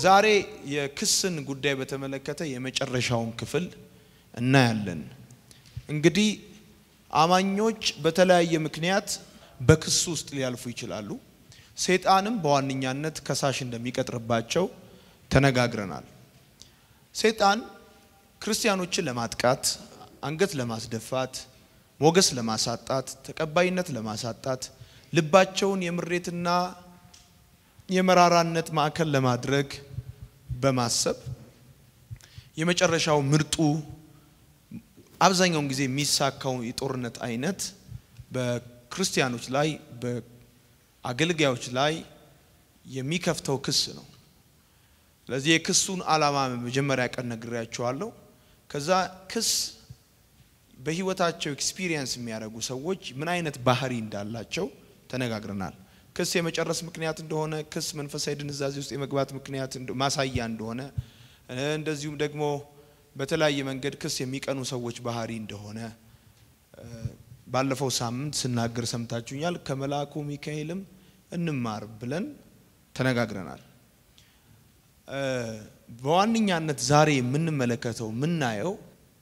ዛሬ የክስን ጉዳይ በተመለከተ የመጨረሻውን ክፍል እናያለን። እንግዲህ አማኞች በተለያየ ምክንያት በክስ ውስጥ ሊያልፉ ይችላሉ። ሰይጣንም በዋነኛነት ከሳሽ እንደሚቀጥርባቸው ተነጋግረናል። ሰይጣን ክርስቲያኖችን ለማጥቃት፣ አንገት ለማስደፋት፣ ሞገስ ለማሳጣት፣ ተቀባይነት ለማሳጣት፣ ልባቸውን የምሬትና የመራራነት ማዕከል ለማድረግ በማሰብ የመጨረሻው ምርጡ አብዛኛውን ጊዜ የሚሳካው የጦርነት አይነት በክርስቲያኖች ላይ በአገልጋዮች ላይ የሚከፍተው ክስ ነው። ስለዚህ የክሱን ዓላማ መጀመሪያ ቀን ነግሬያቸዋለሁ። ከዛ ክስ በህይወታቸው ኤክስፒሪየንስ የሚያደርጉ ሰዎች ምን አይነት ባህሪ እንዳላቸው ተነጋግረናል። ክስ የመጨረስ ምክንያት እንደሆነ፣ ክስ መንፈሳዊ ድንዛዜ ውስጥ የመግባት ምክንያት ማሳያ እንደሆነ፣ እንደዚሁም ደግሞ በተለያየ መንገድ ክስ የሚቀኑ ሰዎች ባህሪ እንደሆነ ባለፈው ሳምንት ስናገር ሰምታችሁኛል። ከመልአኩ ሚካኤልም እንማር ብለን ተነጋግረናል። በዋነኛነት ዛሬ የምንመለከተው የምናየው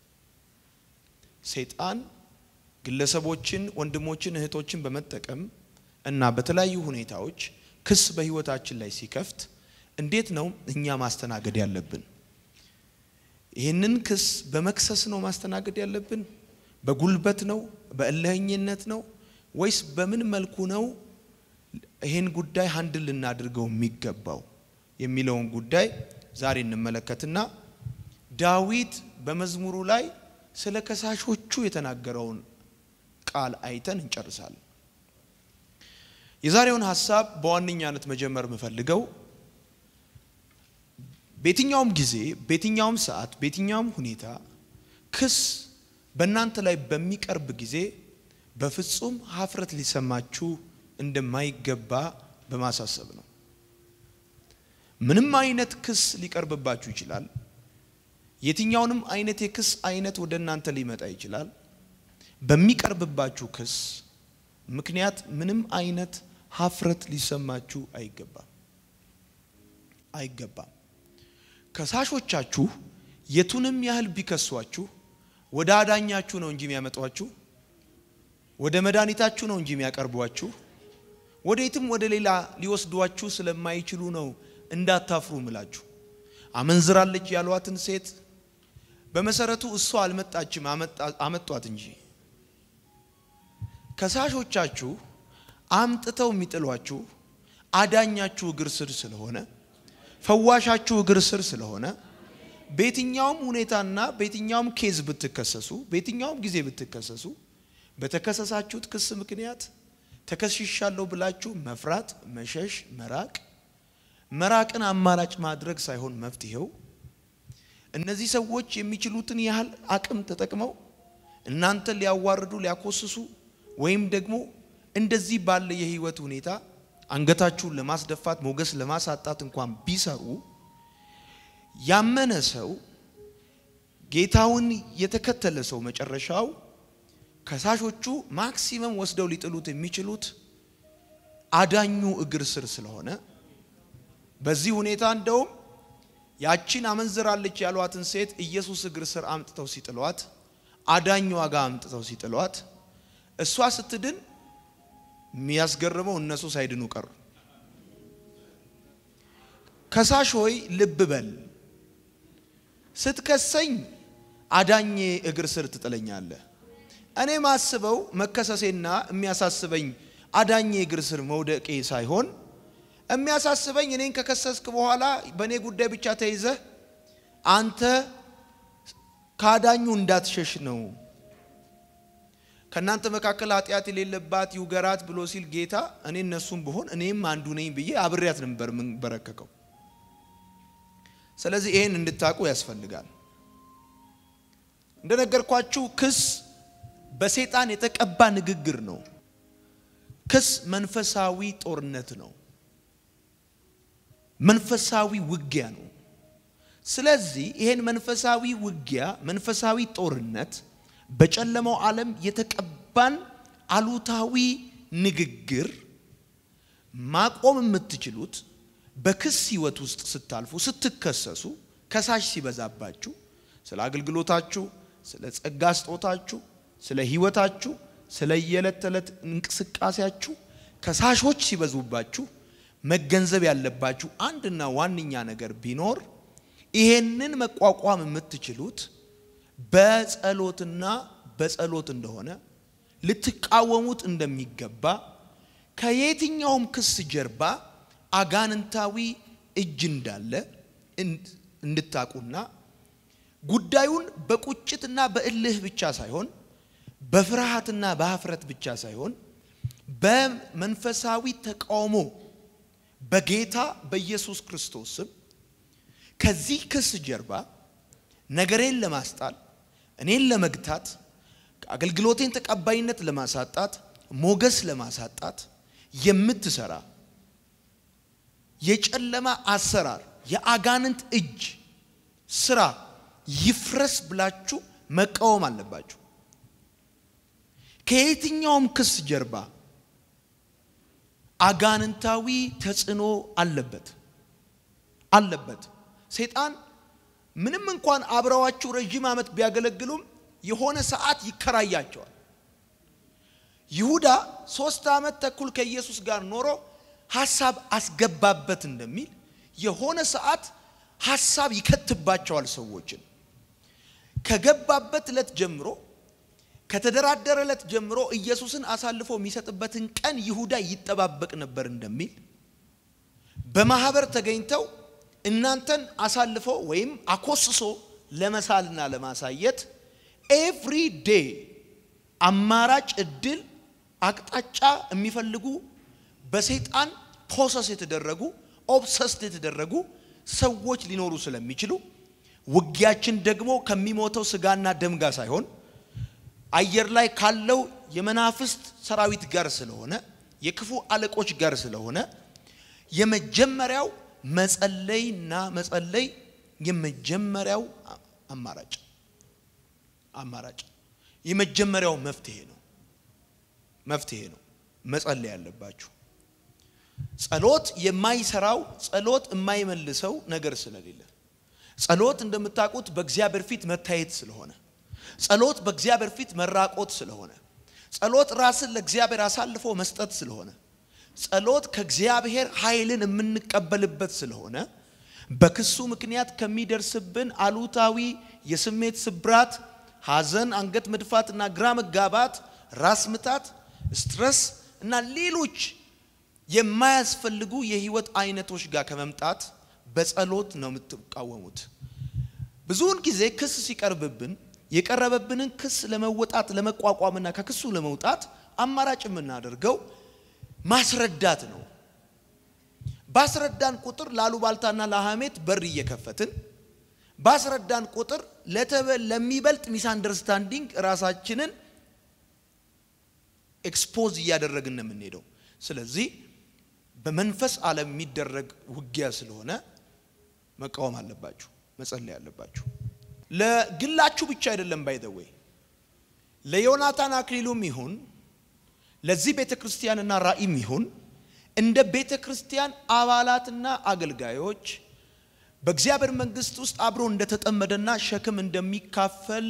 ሰይጣን ግለሰቦችን፣ ወንድሞችን፣ እህቶችን በመጠቀም እና በተለያዩ ሁኔታዎች ክስ በህይወታችን ላይ ሲከፍት እንዴት ነው እኛ ማስተናገድ ያለብን? ይህንን ክስ በመክሰስ ነው ማስተናገድ ያለብን? በጉልበት ነው? በእልህኝነት ነው? ወይስ በምን መልኩ ነው ይህን ጉዳይ ሀንድል ልናድርገው የሚገባው የሚለውን ጉዳይ ዛሬ እንመለከትና ዳዊት በመዝሙሩ ላይ ስለ ከሳሾቹ የተናገረውን ቃል አይተን እንጨርሳለን። የዛሬውን ሀሳብ በዋነኛነት መጀመር የምፈልገው በየትኛውም ጊዜ፣ በየትኛውም ሰዓት፣ በየትኛውም ሁኔታ ክስ በእናንተ ላይ በሚቀርብ ጊዜ በፍጹም ሀፍረት ሊሰማችሁ እንደማይገባ በማሳሰብ ነው። ምንም አይነት ክስ ሊቀርብባችሁ ይችላል። የትኛውንም አይነት የክስ አይነት ወደ እናንተ ሊመጣ ይችላል። በሚቀርብባችሁ ክስ ምክንያት ምንም አይነት ሀፍረት ሊሰማችሁ አይገባም አይገባም። ከሳሾቻችሁ የቱንም ያህል ቢከሷችሁ ወደ አዳኛችሁ ነው እንጂ የሚያመጧችሁ፣ ወደ መድኃኒታችሁ ነው እንጂ የሚያቀርቧችሁ፣ ወደ የትም ወደ ሌላ ሊወስዷችሁ ስለማይችሉ ነው እንዳታፍሩ ምላችሁ። አመንዝራለች ያሏትን ሴት በመሰረቱ እሷ አልመጣችም፣ አመጧት እንጂ ከሳሾቻችሁ አምጥተው የሚጥሏችሁ አዳኛችሁ እግር ስር ስለሆነ ፈዋሻችሁ እግር ስር ስለሆነ በየትኛውም ሁኔታና በየትኛውም ኬዝ ብትከሰሱ በየትኛውም ጊዜ ብትከሰሱ በተከሰሳችሁት ክስ ምክንያት ተከስሻለሁ ብላችሁ መፍራት፣ መሸሽ፣ መራቅ መራቅን አማራጭ ማድረግ ሳይሆን መፍትሄው እነዚህ ሰዎች የሚችሉትን ያህል አቅም ተጠቅመው እናንተን ሊያዋርዱ ሊያኮስሱ ወይም ደግሞ እንደዚህ ባለ የህይወት ሁኔታ አንገታችሁን ለማስደፋት ሞገስ ለማሳጣት እንኳን ቢሰሩ ያመነ ሰው ጌታውን የተከተለ ሰው መጨረሻው ከሳሾቹ ማክሲመም ወስደው ሊጥሉት የሚችሉት አዳኙ እግር ስር ስለሆነ በዚህ ሁኔታ እንደውም ያቺን አመንዝራለች ያሏትን ሴት ኢየሱስ እግር ስር አምጥተው ሲጥሏት አዳኟ ጋር አምጥተው ሲጥሏት እሷ ስትድን የሚያስገርመው እነሱ ሳይድኑ ቀሩ። ከሳሽ ሆይ ልብ በል፣ ስትከሰኝ አዳኜ እግር ስር ትጥለኛለህ። እኔ ማስበው መከሰሴና የሚያሳስበኝ አዳኜ እግር ስር መውደቄ ሳይሆን የሚያሳስበኝ እኔን ከከሰስክ በኋላ በእኔ ጉዳይ ብቻ ተይዘህ አንተ ከአዳኙ እንዳትሸሽ ነው። ከእናንተ መካከል ኃጢአት የሌለባት ይውገራት ብሎ ሲል ጌታ እኔ እነሱም ብሆን እኔም አንዱ ነኝ ብዬ አብሬያት ነበር የምንበረከከው። ስለዚህ ይሄን እንድታውቁ ያስፈልጋል። እንደነገርኳችሁ ክስ በሰይጣን የተቀባ ንግግር ነው። ክስ መንፈሳዊ ጦርነት ነው። መንፈሳዊ ውጊያ ነው። ስለዚህ ይሄን መንፈሳዊ ውጊያ መንፈሳዊ ጦርነት በጨለማው ዓለም የተቀባን አሉታዊ ንግግር ማቆም የምትችሉት በክስ ህይወት ውስጥ ስታልፉ ስትከሰሱ ከሳሽ ሲበዛባችሁ ስለ አገልግሎታችሁ፣ ስለ ጸጋ ስጦታችሁ፣ ስለ ህይወታችሁ፣ ስለ የዕለት ተዕለት እንቅስቃሴያችሁ ከሳሾች ሲበዙባችሁ መገንዘብ ያለባችሁ አንድና ዋነኛ ነገር ቢኖር ይሄንን መቋቋም የምትችሉት በጸሎትና በጸሎት እንደሆነ ልትቃወሙት እንደሚገባ ከየትኛውም ክስ ጀርባ አጋንንታዊ እጅ እንዳለ እንድታቁና ጉዳዩን በቁጭትና በእልህ ብቻ ሳይሆን በፍርሃትና በሀፍረት ብቻ ሳይሆን በመንፈሳዊ ተቃውሞ በጌታ በኢየሱስ ክርስቶስ ስም ከዚህ ክስ ጀርባ ነገሬን ለማስጣል እኔን ለመግታት አገልግሎቴን ተቀባይነት ለማሳጣት ሞገስ ለማሳጣት የምትሰራ የጨለማ አሰራር የአጋንንት እጅ ስራ ይፍረስ ብላችሁ መቃወም አለባችሁ። ከየትኛውም ክስ ጀርባ አጋንንታዊ ተጽዕኖ አለበት አለበት። ሰይጣን ምንም እንኳን አብረዋችሁ ረዥም ዓመት ቢያገለግሉም የሆነ ሰዓት ይከራያቸዋል። ይሁዳ ሶስት ዓመት ተኩል ከኢየሱስ ጋር ኖሮ ሀሳብ አስገባበት እንደሚል የሆነ ሰዓት ሀሳብ ይከትባቸዋል ሰዎችን። ከገባበት ዕለት ጀምሮ ከተደራደረ ዕለት ጀምሮ ኢየሱስን አሳልፎ የሚሰጥበትን ቀን ይሁዳ ይጠባበቅ ነበር እንደሚል በማህበር ተገኝተው እናንተን አሳልፎ ወይም አኮስሶ ለመሳልና ለማሳየት ኤቭሪ ዴይ አማራጭ እድል አቅጣጫ የሚፈልጉ በሰይጣን ፖሰስ የተደረጉ ኦብሰስድ የተደረጉ ሰዎች ሊኖሩ ስለሚችሉ ውጊያችን ደግሞ ከሚሞተው ስጋና ደም ጋር ሳይሆን አየር ላይ ካለው የመናፍስት ሰራዊት ጋር ስለሆነ የክፉ አለቆች ጋር ስለሆነ የመጀመሪያው መጸለይና መጸለይ የመጀመሪያው አማራጭ አማራጭ የመጀመሪያው መፍትሄ ነው። መፍትሄ ነው። መጸለይ ያለባችሁ ጸሎት የማይሰራው ጸሎት የማይመልሰው ነገር ስለሌለ ጸሎት እንደምታውቁት በእግዚአብሔር ፊት መታየት ስለሆነ ጸሎት በእግዚአብሔር ፊት መራቆት ስለሆነ ጸሎት ራስን ለእግዚአብሔር አሳልፎ መስጠት ስለሆነ ጸሎት ከእግዚአብሔር ኃይልን የምንቀበልበት ስለሆነ በክሱ ምክንያት ከሚደርስብን አሉታዊ የስሜት ስብራት፣ ሐዘን፣ አንገት መድፋትና ግራ መጋባት፣ ራስ ምታት፣ ስትረስ እና ሌሎች የማያስፈልጉ የህይወት አይነቶች ጋር ከመምጣት በጸሎት ነው የምትቃወሙት። ብዙውን ጊዜ ክስ ሲቀርብብን የቀረበብንን ክስ ለመወጣት ለመቋቋምና ከክሱ ለመውጣት አማራጭ የምናደርገው ማስረዳት ነው። ባስረዳን ቁጥር ላሉባልታና ለሐሜት በር እየከፈትን ባስረዳን ቁጥር ለሚበልጥ ሚስ አንደርስታንዲንግ ራሳችንን ኤክስፖዝ እያደረግን ነው የምንሄደው። ስለዚህ በመንፈስ ዓለም የሚደረግ ውጊያ ስለሆነ መቃወም አለባችሁ፣ መጸለይ አለባችሁ። ለግላችሁ ብቻ አይደለም። ባይዘወይ ለዮናታን አክሊሉም ይሁን ለዚህ ቤተ ክርስቲያንና ራእይም ይሁን እንደ ቤተ ክርስቲያን አባላትና አገልጋዮች በእግዚአብሔር መንግስት ውስጥ አብሮ እንደተጠመደና ሸክም እንደሚካፈል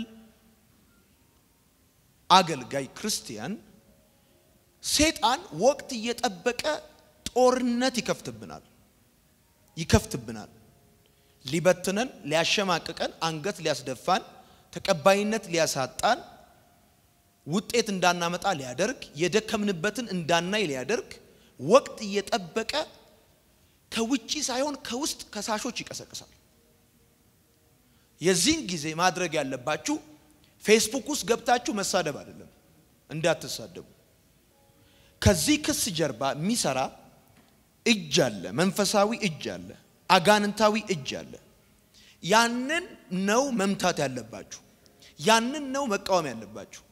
አገልጋይ ክርስቲያን ሴጣን ወቅት እየጠበቀ ጦርነት ይከፍትብናል ይከፍትብናል። ሊበትነን፣ ሊያሸማቅቀን፣ አንገት ሊያስደፋን፣ ተቀባይነት ሊያሳጣን፣ ውጤት እንዳናመጣ ሊያደርግ፣ የደከምንበትን እንዳናይ ሊያደርግ ወቅት እየጠበቀ ከውጪ ሳይሆን ከውስጥ ከሳሾች ይቀሰቅሳል። የዚህን ጊዜ ማድረግ ያለባችሁ ፌስቡክ ውስጥ ገብታችሁ መሳደብ አይደለም፣ እንዳትሳደቡ። ከዚህ ክስ ጀርባ የሚሰራ እጅ አለ፣ መንፈሳዊ እጅ አለ፣ አጋንንታዊ እጅ አለ። ያንን ነው መምታት ያለባችሁ፣ ያንን ነው መቃወም ያለባችሁ።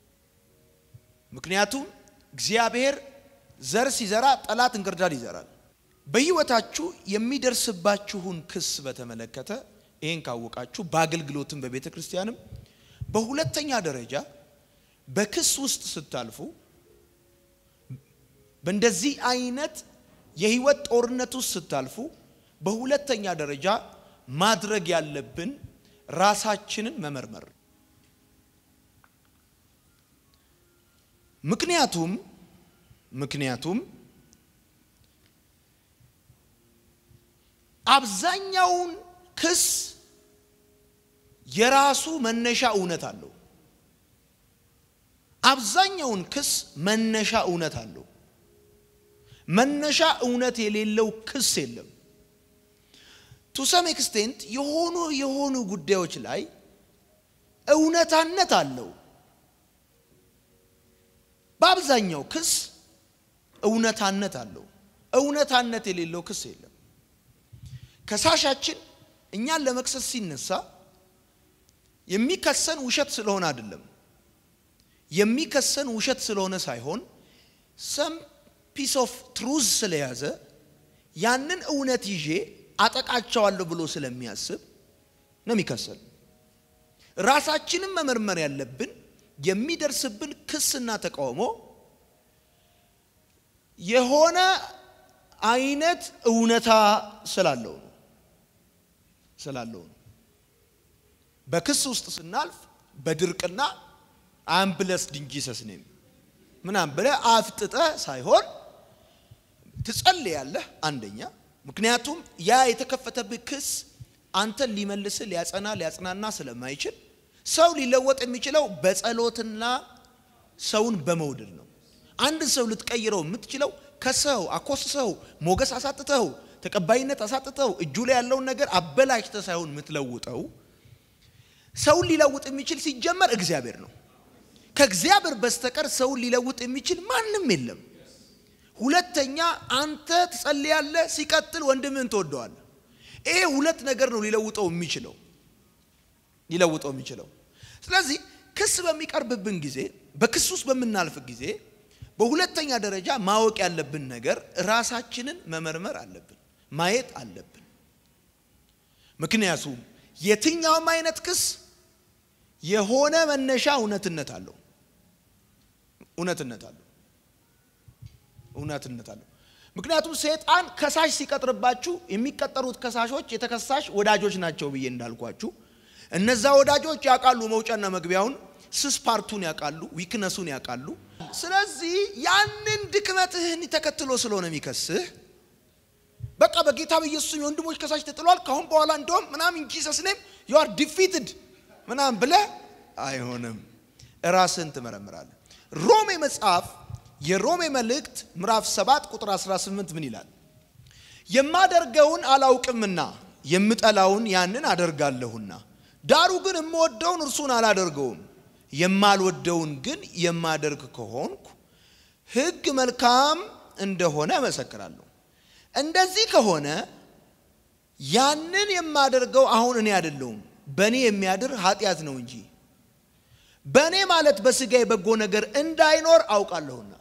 ምክንያቱም እግዚአብሔር ዘር ሲዘራ ጠላት እንክርዳድ ይዘራል። በህይወታችሁ የሚደርስባችሁን ክስ በተመለከተ ይህን ካወቃችሁ በአገልግሎትም በቤተ ክርስቲያንም፣ በሁለተኛ ደረጃ በክስ ውስጥ ስታልፉ በእንደዚህ አይነት የህይወት ጦርነት ውስጥ ስታልፉ በሁለተኛ ደረጃ ማድረግ ያለብን ራሳችንን መመርመር። ምክንያቱም ምክንያቱም አብዛኛውን ክስ የራሱ መነሻ እውነት አለው። አብዛኛውን ክስ መነሻ እውነት አለው። መነሻ እውነት የሌለው ክስ የለም። ቱ ሰም ኤክስቴንት የሆኑ የሆኑ ጉዳዮች ላይ እውነታነት አለው። በአብዛኛው ክስ እውነታነት አለው። እውነታነት የሌለው ክስ የለም። ከሳሻችን እኛን ለመክሰስ ሲነሳ የሚከሰን ውሸት ስለሆነ አይደለም። የሚከሰን ውሸት ስለሆነ ሳይሆን ሰም ፒስ ኦፍ ትሩዝ ስለያዘ ያንን እውነት ይዤ አጠቃቸዋለሁ ብሎ ስለሚያስብ ነው የሚከሰን። ራሳችንን መመርመር ያለብን የሚደርስብን ክስና ተቃውሞ የሆነ አይነት እውነታ ስላለው ነው ስላለው ነው። በክስ ውስጥ ስናልፍ በድርቅና አምብለስ ድንጂሰስ ኔም ምናምን ብለህ አፍጥጠህ ሳይሆን ትጸልያለህ። አንደኛ ምክንያቱም ያ የተከፈተብህ ክስ አንተን ሊመልስህ ሊያጸና ሊያጽናና ስለማይችል ሰው ሊለወጥ የሚችለው በጸሎትና ሰውን በመውደድ ነው። አንድ ሰው ልትቀይረው የምትችለው ከሰው አኮስሰው ሞገስ አሳጥተው ተቀባይነት አሳጥተው እጁ ላይ ያለውን ነገር አበላሽተህ ሳይሆን የምትለውጠው ሰውን ሊለውጥ የሚችል ሲጀመር እግዚአብሔር ነው። ከእግዚአብሔር በስተቀር ሰውን ሊለውጥ የሚችል ማንም የለም። ሁለተኛ አንተ ትጸልያለህ፣ ሲቀጥል ወንድምህን ትወደዋለህ። ይሄ ሁለት ነገር ነው ሊለውጠው የሚችለው ሊለውጠው የሚችለው። ስለዚህ ክስ በሚቀርብብን ጊዜ፣ በክስ ውስጥ በምናልፍ ጊዜ በሁለተኛ ደረጃ ማወቅ ያለብን ነገር ራሳችንን መመርመር አለብን፣ ማየት አለብን። ምክንያቱም የትኛውም አይነት ክስ የሆነ መነሻ እውነትነት አለው እውነትነት አለው እውነትነት አለው። ምክንያቱም ሰይጣን ከሳሽ ሲቀጥርባችሁ የሚቀጠሩት ከሳሾች የተከሳሽ ወዳጆች ናቸው ብዬ እንዳልኳችሁ እነዛ ወዳጆች ያውቃሉ መውጫና መግቢያውን፣ ስስ ፓርቱን ያውቃሉ፣ ዊክነሱን ያውቃሉ። ስለዚህ ያንን ድክመትህን ተከትሎ ስለሆነ የሚከስህ በቃ በጌታ በኢየሱስ የወንድሞች ከሳሽ ተጥሏል፣ ካሁን በኋላ እንደውም ምናምን ጂሰስ ኔም ዩ አር ዲፊትድ ምናምን ብለህ አይሆንም። ራስህን ትመረምራለህ። ሮሜ መጽሐፍ የሮሜ መልእክት ምዕራፍ 7 ቁጥር 18 ምን ይላል? የማደርገውን አላውቅምና የምጠላውን ያንን አደርጋለሁና ዳሩ ግን የምወደውን እርሱን አላደርገውም የማልወደውን ግን የማደርግ ከሆንኩ ሕግ መልካም እንደሆነ እመሰክራለሁ። እንደዚህ ከሆነ ያንን የማደርገው አሁን እኔ አይደለሁም በእኔ የሚያድር ኃጢአት ነው እንጂ በእኔ ማለት በሥጋ የበጎ ነገር እንዳይኖር አውቃለሁና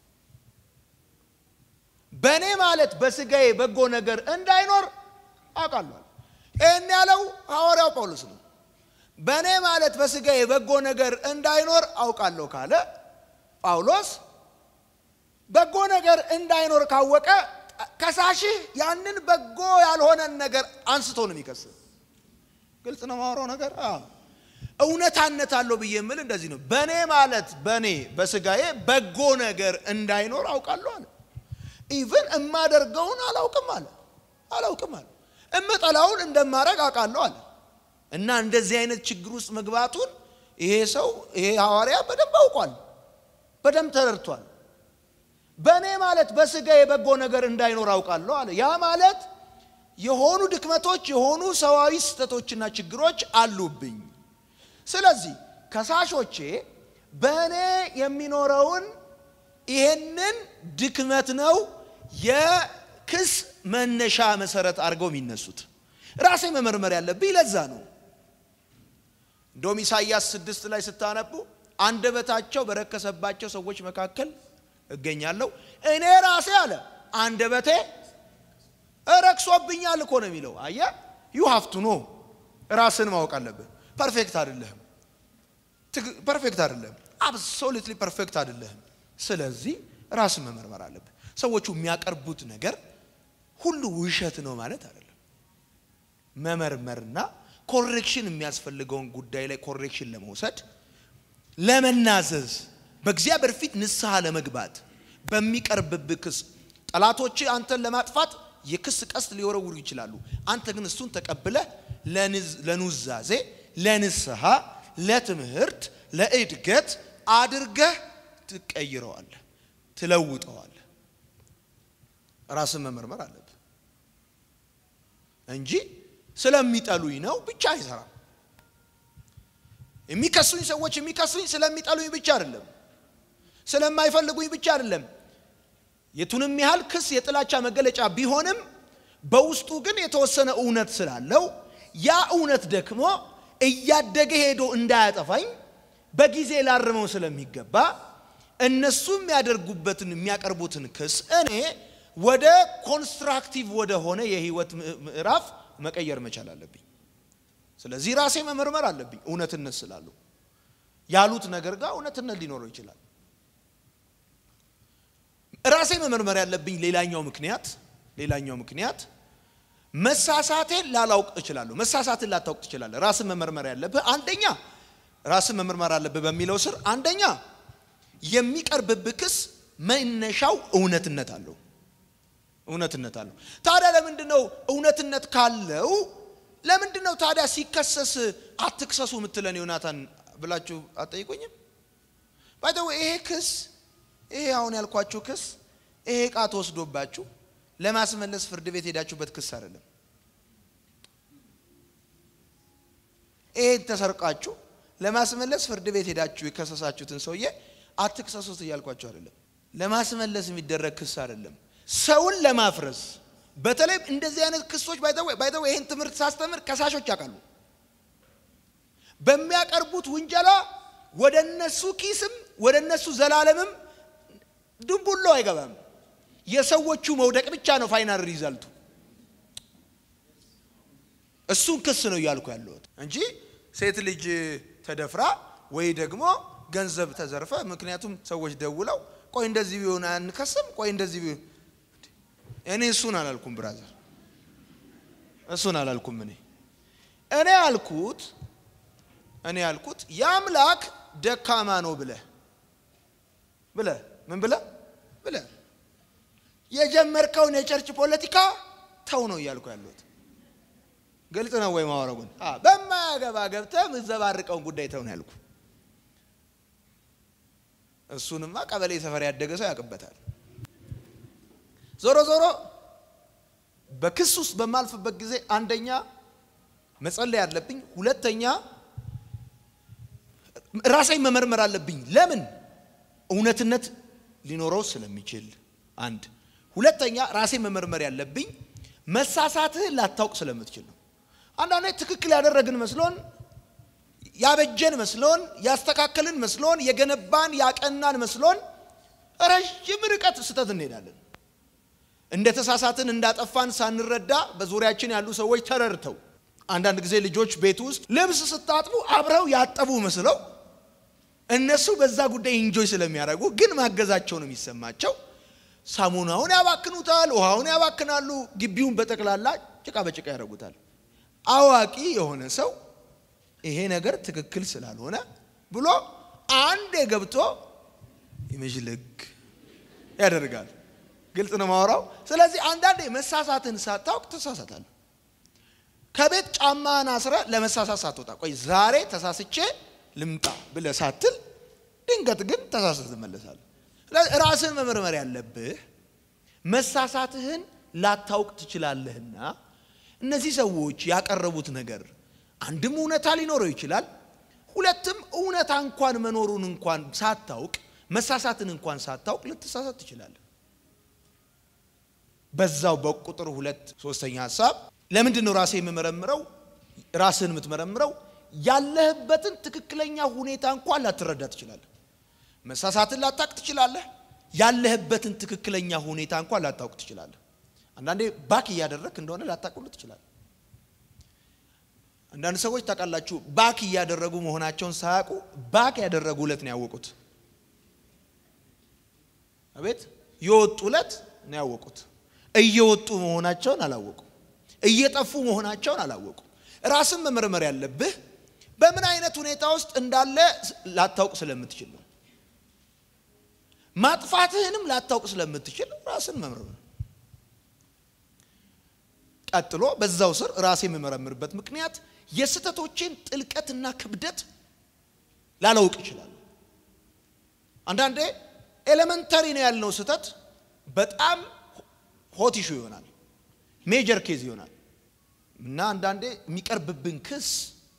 በእኔ ማለት በሥጋዬ በጎ ነገር እንዳይኖር አውቃለሁ። ይህን ያለው ሐዋርያው ጳውሎስ ነው። በእኔ ማለት በሥጋዬ በጎ ነገር እንዳይኖር አውቃለሁ ካለ ጳውሎስ በጎ ነገር እንዳይኖር ካወቀ ከሳሽህ ያንን በጎ ያልሆነን ነገር አንስቶ ነው የሚከስህ። ግልጽ ነው ማወራው ነገር እውነታነት አለው ብዬ የምል እንደዚህ ነው። በእኔ ማለት በእኔ በሥጋዬ በጎ ነገር እንዳይኖር አውቃለሁ አለ። ኢቭን እማደርገውን አላውቅም አለ አላውቅም አለ። እምጠላውን እንደማደርግ አውቃለሁ አለ። እና እንደዚህ አይነት ችግር ውስጥ መግባቱን ይሄ ሰው ይሄ ሐዋርያ በደንብ አውቋል፣ በደንብ ተረድቷል። በእኔ ማለት በሥጋ የበጎ ነገር እንዳይኖር አውቃለሁ አለ። ያ ማለት የሆኑ ድክመቶች የሆኑ ሰዋዊ ስህተቶችና ችግሮች አሉብኝ። ስለዚህ ከሳሾቼ በእኔ የሚኖረውን ይሄንን ድክመት ነው የክስ መነሻ መሰረት አድርገው የሚነሱት። ራሴ መመርመር ያለብኝ ለዛ ነው። እንደውም ኢሳይያስ ስድስት ላይ ስታነቡ አንደበታቸው በረከሰባቸው ሰዎች መካከል እገኛለሁ እኔ ራሴ አለ አንደበቴ ረክሶብኛል እኮ ነው የሚለው። አየ ዩ ሀፍቱ ኖ ራስን ማወቅ አለብህ። ፐርፌክት አይደለህም፣ ፐርፌክት አይደለህም፣ አብሶሉትሊ ፐርፌክት አይደለህም። ስለዚህ ራስን መመርመር አለብህ። ሰዎቹ የሚያቀርቡት ነገር ሁሉ ውሸት ነው ማለት አይደለም። መመርመርና ኮሬክሽን የሚያስፈልገውን ጉዳይ ላይ ኮሬክሽን ለመውሰድ ለመናዘዝ በእግዚአብሔር ፊት ንስሐ ለመግባት በሚቀርብብህ ክስ ጠላቶች አንተን ለማጥፋት የክስ ቀስት ሊወረውሩ ይችላሉ። አንተ ግን እሱን ተቀብለህ ለኑዛዜ፣ ለንስሐ፣ ለትምህርት፣ ለእድገት አድርገህ ትቀይረዋለህ፣ ትለውጠዋለህ። ራስን መመርመር አለብህ እንጂ ስለሚጠሉኝ ነው ብቻ አይሰራም። የሚከሱኝ ሰዎች የሚከሱኝ ስለሚጠሉኝ ብቻ አይደለም፣ ስለማይፈልጉኝ ብቻ አይደለም። የቱንም ያህል ክስ የጥላቻ መገለጫ ቢሆንም በውስጡ ግን የተወሰነ እውነት ስላለው ያ እውነት ደግሞ እያደገ ሄዶ እንዳያጠፋኝ በጊዜ ላርመው ስለሚገባ እነሱ የሚያደርጉበትን የሚያቀርቡትን ክስ እኔ ወደ ኮንስትራክቲቭ ወደ ሆነ የህይወት ምዕራፍ መቀየር መቻል አለብኝ። ስለዚህ ራሴ መመርመር አለብኝ። እውነትነት ስላለው ያሉት ነገር ጋር እውነትነት ሊኖረው ይችላል። ራሴ መመርመር ያለብኝ ሌላኛው ምክንያት ሌላኛው ምክንያት መሳሳቴን ላላውቅ እችላለሁ። መሳሳትን ላታውቅ ትችላለህ። ራስን መመርመር ያለብህ አንደኛ ራስን መመርመር አለብህ በሚለው ስር አንደኛ የሚቀርብብህ ክስ መነሻው እውነትነት አለው እውነትነት አለው። ታዲያ ለምንድን ነው እውነትነት ካለው ለምንድን ነው ታዲያ ሲከሰስ አትክሰሱ የምትለን ዮናታን ብላችሁ አትጠይቁኝም? ባይተው ይሄ ክስ ይሄ አሁን ያልኳችሁ ክስ ይሄ ዕቃ ተወስዶባችሁ ለማስመለስ ፍርድ ቤት ሄዳችሁበት ክስ አይደለም። ይሄን ተሰርቃችሁ ለማስመለስ ፍርድ ቤት ሄዳችሁ የከሰሳችሁትን ሰውዬ አትክሰሱት እያልኳችሁ አይደለም። ለማስመለስ የሚደረግ ክስ አይደለም። ሰውን ለማፍረስ በተለይ እንደዚህ አይነት ክሶች ባይተው ይህን ትምህርት ሳስተምር ከሳሾች ያውቃሉ። በሚያቀርቡት ውንጀላ ወደ እነሱ ኪስም ወደ እነሱ ዘላለምም ድንቡሎ አይገባም። የሰዎቹ መውደቅ ብቻ ነው ፋይናል ሪዛልቱ። እሱን ክስ ነው እያልኩ ያለሁት እንጂ ሴት ልጅ ተደፍራ ወይ ደግሞ ገንዘብ ተዘርፈ፣ ምክንያቱም ሰዎች ደውለው ቆይ እንደዚህ ቢሆን አንከስም፣ ቆይ እንደዚህ ቢሆን እኔ እሱን አላልኩም ብራዘር፣ እሱን አላልኩም። እኔ እኔ ያልኩት እኔ ያልኩት የአምላክ ደካማ ነው ብለህ ብለህ ምን ብለህ ብለህ የጀመርከውን የቸርች ፖለቲካ ተው ነው እያልኩ ያለሁት። ግልጽ ነው ወይ ማወረጉን? በማያገባ ገብተህ የምትዘባርቀውን ጉዳይ ተው ነው ያልኩ። እሱንማ ቀበሌ ሰፈር ያደገ ሰው ያውቅበታል። ዞሮ ዞሮ በክስ ውስጥ በማልፍበት ጊዜ አንደኛ መጸለይ አለብኝ፣ ሁለተኛ ራሴን መመርመር አለብኝ። ለምን እውነትነት ሊኖረው ስለሚችል አንድ ሁለተኛ ራሴን መመርመር ያለብኝ መሳሳትህን ላታውቅ ስለምትችል ነው። አንዳንዴ ትክክል ያደረግን መስሎን ያበጀን መስሎን ያስተካከልን መስሎን የገነባን ያቀናን መስሎን ረዥም ርቀት ስህተት እንሄዳለን። እንደ ተሳሳትን እንዳጠፋን ሳንረዳ በዙሪያችን ያሉ ሰዎች ተረድተው አንዳንድ ጊዜ ልጆች ቤት ውስጥ ልብስ ስታጥቡ አብረው ያጠቡ መስለው እነሱ በዛ ጉዳይ ኢንጆይ ስለሚያደርጉ ግን ማገዛቸው ነው የሚሰማቸው። ሳሙናውን ያባክኑታል፣ ውሃውን ያባክናሉ፣ ግቢውን በጠቅላላ ጭቃ በጭቃ ያደርጉታል። አዋቂ የሆነ ሰው ይሄ ነገር ትክክል ስላልሆነ ብሎ አንዴ ገብቶ ይመዥልግ ያደርጋል። ግልጽ ነው ማወራው። ስለዚህ አንዳንዴ መሳሳትን ሳታውቅ ትሳሳታል። ከቤት ጫማህን አስረ ለመሳሳት ሳትወጣ ቆይ ዛሬ ተሳስቼ ልምጣ ብለህ ሳትል ድንገት ግን ተሳስተ ትመለሳለህ። ራስን መመርመር ያለብህ መሳሳትህን ላታውቅ ትችላለህና እነዚህ ሰዎች ያቀረቡት ነገር አንድም እውነታ ሊኖረው ይችላል፣ ሁለትም እውነታ እንኳን መኖሩን እንኳን ሳታውቅ መሳሳትን እንኳን ሳታውቅ ልትሳሳት ትችላለህ። በዛው በቁጥር ሁለት ሶስተኛ ሀሳብ ለምንድን ነው ራሴ የምመረምረው? ራስህን የምትመረምረው ያለህበትን ትክክለኛ ሁኔታ እንኳን ላትረዳ ትችላለህ። መሳሳትን ላታውቅ ትችላለህ። ያለህበትን ትክክለኛ ሁኔታ እንኳን ላታውቅ ትችላለህ። አንዳንዴ ባክ እያደረግክ እንደሆነ ላታውቅ ትችላለህ። አንዳንድ ሰዎች ታውቃላችሁ፣ ባክ እያደረጉ መሆናቸውን ሳያውቁ ባክ ያደረጉ ዕለት ነው ያወቁት። አቤት የወጡ ዕለት ነው ያወቁት። እየወጡ መሆናቸውን አላወቁ። እየጠፉ መሆናቸውን አላወቁም። ራስን መመርመር ያለብህ በምን አይነት ሁኔታ ውስጥ እንዳለ ላታውቅ ስለምትችል ነው። ማጥፋትህንም ላታውቅ ስለምትችል ራስን መመርመር። ቀጥሎ በዛው ስር ራሴ የምመረምርበት ምክንያት የስህተቶቼን ጥልቀትና ክብደት ላላውቅ ይችላል። አንዳንዴ ኤሌመንተሪ ነው ያልነው ስህተት በጣም ሆት ኢሹ ይሆናል፣ ሜጀር ኬዝ ይሆናል እና አንዳንዴ የሚቀርብብን ክስ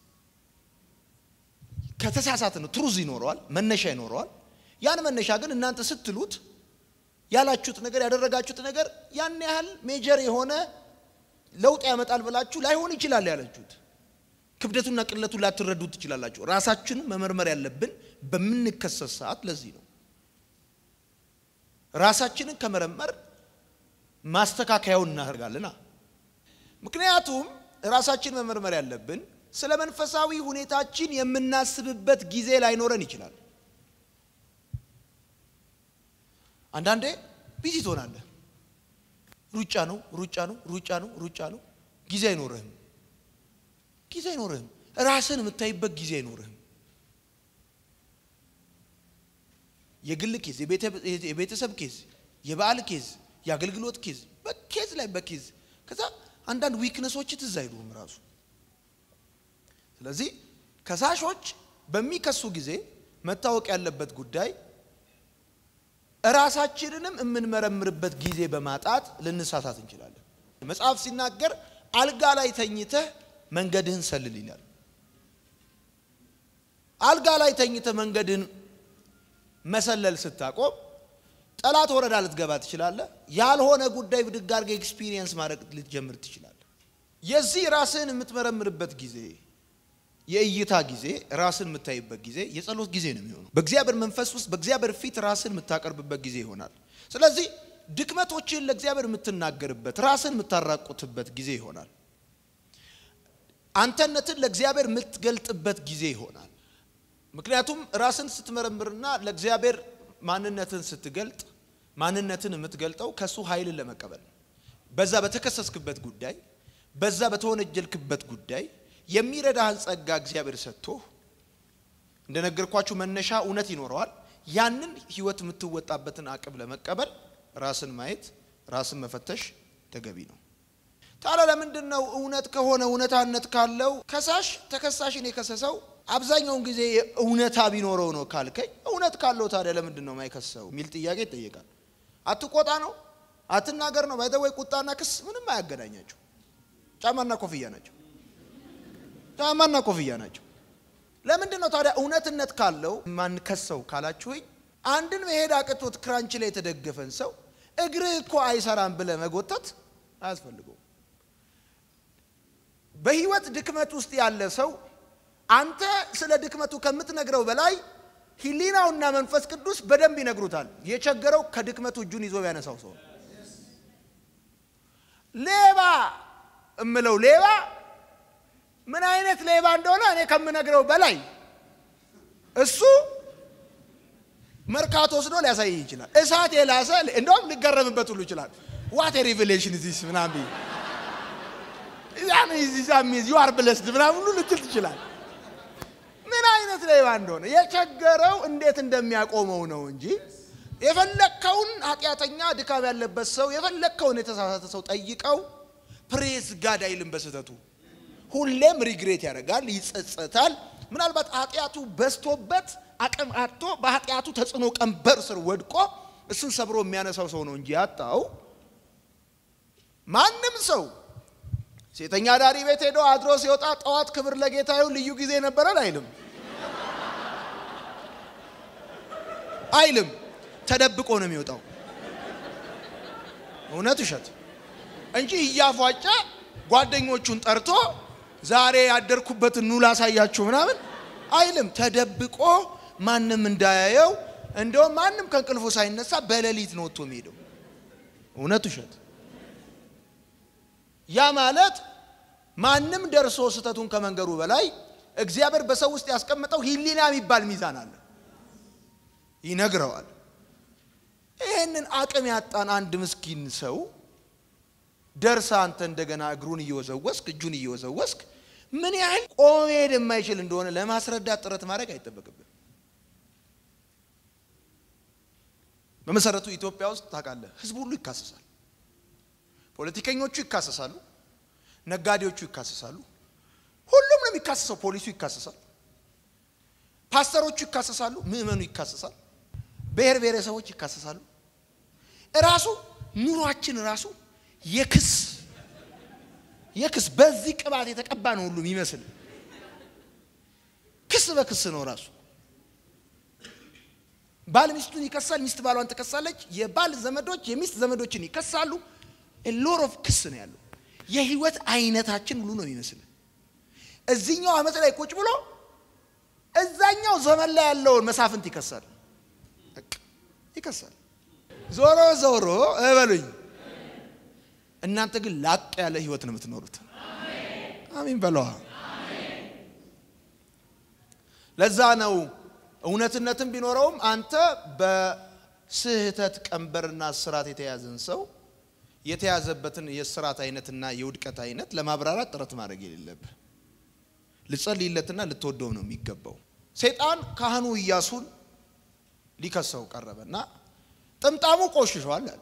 ከተሳሳተ ነው። ትሩዝ ይኖረዋል፣ መነሻ ይኖረዋል። ያን መነሻ ግን እናንተ ስትሉት ያላችሁት ነገር ያደረጋችሁት ነገር ያን ያህል ሜጀር የሆነ ለውጥ ያመጣል ብላችሁ ላይሆን ይችላል ያላችሁት ክብደቱና ቅለቱን ላትረዱት ትችላላችሁ። ራሳችንን መመርመር ያለብን በምንከሰስ ሰዓት ለዚህ ነው። ራሳችንን ከመረመር ማስተካከያውን እናደርጋለና። ምክንያቱም ራሳችን መመርመር ያለብን ስለ መንፈሳዊ ሁኔታችን የምናስብበት ጊዜ ላይኖረን ይችላል። አንዳንዴ ቢዚ ትሆናለህ። ሩጫ ነው ሩጫ ነው ሩጫ ነው ሩጫ ነው። ጊዜ አይኖርህም ጊዜ አይኖርህም። ራስን የምታይበት ጊዜ አይኖርህም። የግል ኬዝ፣ የቤተሰብ ኬዝ፣ የበዓል ኬዝ፣ የአገልግሎት ኬዝ፣ በኬዝ ላይ በኬዝ ከዛ አንዳንድ ዊክነሶች ትዝ አይሉህም ራሱ። ስለዚህ ከሳሾች በሚከሱ ጊዜ መታወቅ ያለበት ጉዳይ እራሳችንንም የምንመረምርበት ጊዜ በማጣት ልንሳሳት እንችላለን። መጽሐፍ ሲናገር አልጋ ላይ ተኝተህ መንገድህን ሰልል ይላል። አልጋ ላይ ተኝተህ መንገድህን መሰለል ስታቆም ጠላት ወረዳ ልትገባ ትችላለህ። ያልሆነ ጉዳይ ብድግ አድርገህ ኤክስፒሪየንስ ማድረግ ልትጀምር ትችላለህ። የዚህ ራስህን የምትመረምርበት ጊዜ የእይታ ጊዜ ራስን የምታይበት ጊዜ የጸሎት ጊዜ ነው የሚሆነው። በእግዚአብሔር መንፈስ ውስጥ በእግዚአብሔር ፊት ራስን የምታቀርብበት ጊዜ ይሆናል። ስለዚህ ድክመቶችን ለእግዚአብሔር የምትናገርበት ራስን የምታራቁትበት ጊዜ ይሆናል። አንተነትን ለእግዚአብሔር የምትገልጥበት ጊዜ ይሆናል። ምክንያቱም ራስን ስትመረምርና ለእግዚአብሔር ማንነትን ስትገልጥ ማንነትን የምትገልጠው ከእሱ ኃይልን ለመቀበል ነው። በዛ በተከሰስክበት ጉዳይ፣ በዛ በተወነጀልክበት ጉዳይ የሚረዳህን ጸጋ እግዚአብሔር ሰጥቶ እንደነገርኳችሁ መነሻ እውነት ይኖረዋል። ያንን ህይወት የምትወጣበትን አቅም ለመቀበል ራስን ማየት ራስን መፈተሽ ተገቢ ነው። ታዲያ ለምንድን ነው እውነት ከሆነ እውነታነት ካለው ከሳሽ ተከሳሽን የከሰሰው አብዛኛውን ጊዜ እውነታ ቢኖረው ነው ካልከኝ፣ እውነት ካለው ታዲያ ለምንድን ነው ማይከሰው የሚል ጥያቄ ይጠየቃል። አትቆጣ ነው አትናገር ነው ባይተወይ ቁጣና ክስ ምንም አያገናኛቸው። ጫማና ኮፍያ ናቸው። ጫማና ኮፍያ ናቸው። ለምንድን ነው ታዲያ እውነትነት ካለው ማንከሰው ካላችሁኝ፣ አንድን መሄድ አቅቶት ክራንች ላይ የተደገፈን ሰው እግርህ እኮ አይሰራም ብለህ መጎተት አያስፈልገውም። በህይወት ድክመት ውስጥ ያለ ሰው አንተ ስለ ድክመቱ ከምትነግረው በላይ ህሊናውና መንፈስ ቅዱስ በደንብ ይነግሩታል። የቸገረው ከድክመቱ እጁን ይዞ ያነሳው ሰው ሌባ እምለው ሌባ ምን አይነት ሌባ እንደሆነ እኔ ከምነግረው በላይ እሱ መርካቶ ወስዶ ሊያሳይ ይችላል። እሳት የላሰ እንደውም ሊገረምበት ሁሉ ይችላል። ዋት ሪቨሌሽን ዚስ ምናምን ዩ አር ብለስድ ምናምን ሁሉ ልትል ትችላል። ምን አይነት ሌባ እንደሆነ የቸገረው እንዴት እንደሚያቆመው ነው እንጂ የፈለግከውን ኃጢአተኛ ድካም ያለበት ሰው የፈለግከውን የተሳሳተ ሰው ጠይቀው ፕሬዝ ጋድ አይልም በስህተቱ ሁሌም ሪግሬት ያደርጋል፣ ይጸጸታል። ምናልባት ኃጢአቱ በዝቶበት አቅም አጥቶ በኃጢአቱ ተጽዕኖ ቀንበር ስር ወድቆ እሱን ሰብሮ የሚያነሳው ሰው ነው እንጂ ያጣው ማንም ሰው ሴተኛ ዳሪ ቤት ሄዶ አድሮ ሲወጣ ጠዋት ክብር ለጌታ ይሁን ልዩ ጊዜ ነበረን አይልም አይልም። ተደብቆ ነው የሚወጣው። እውነት ውሸት እንጂ እያፏጨ ጓደኞቹን ጠርቶ ዛሬ ያደርኩበትን ኑ ላሳያችሁ ምናምን አይልም። ተደብቆ ማንም እንዳያየው፣ እንደውም ማንም ከእንቅልፉ ሳይነሳ በሌሊት ነው ወጥቶ የሚሄደው። እውነት ውሸት። ያ ማለት ማንም ደርሶ ስህተቱን ከመንገሩ በላይ እግዚአብሔር በሰው ውስጥ ያስቀመጠው ሕሊና የሚባል ሚዛን አለ፣ ይነግረዋል። ይህንን አቅም ያጣን አንድ ምስኪን ሰው ደርሳ አንተ እንደገና እግሩን እየወዘወስክ እጁን እየወዘወስክ ምን ያህል ቆሞ መሄድ የማይችል እንደሆነ ለማስረዳት ጥረት ማድረግ አይጠበቅብን። በመሰረቱ ኢትዮጵያ ውስጥ ታውቃለህ፣ ህዝብ ሁሉ ይካሰሳል። ፖለቲከኞቹ ይካሰሳሉ፣ ነጋዴዎቹ ይካሰሳሉ። ሁሉም ነው የሚካሰሰው። ፖሊሱ ይካሰሳል፣ ፓስተሮቹ ይካሰሳሉ፣ ምዕመኑ ይካሰሳል፣ ብሔር ብሔረሰቦች ይካሰሳሉ። እራሱ ኑሯችን ራሱ የክስ የክስ በዚህ ቅባት የተቀባ ነው ሁሉ የሚመስል ክስ በክስ ነው ራሱ። ባል ሚስቱን ይከሳል፣ ሚስት ባሏን ትከሳለች። የባል ዘመዶች የሚስት ዘመዶችን ይከሳሉ። ሎር ኦፍ ክስ ነው ያለው። የህይወት አይነታችን ሁሉ ነው የሚመስል እዚህኛው አመት ላይ ቁጭ ብሎ እዛኛው ዘመን ላይ ያለውን መሳፍንት ይከሳል ይከሳል። ዞሮ ዞሮ እበሉኝ እናንተ ግን ላቅ ያለ ህይወት ነው የምትኖሩት። አሚን በለዋ። ለዛ ነው እውነትነትም ቢኖረውም አንተ በስህተት ቀንበርና ስራት የተያዘን ሰው የተያዘበትን የስራት አይነትና የውድቀት አይነት ለማብራራት ጥረት ማድረግ የሌለብህ ልጸልይለትና ልትወደው ነው የሚገባው። ሰይጣን ካህኑ ኢያሱን ሊከሰው ቀረበና ጥምጣሙ ቆሽሿል አለ።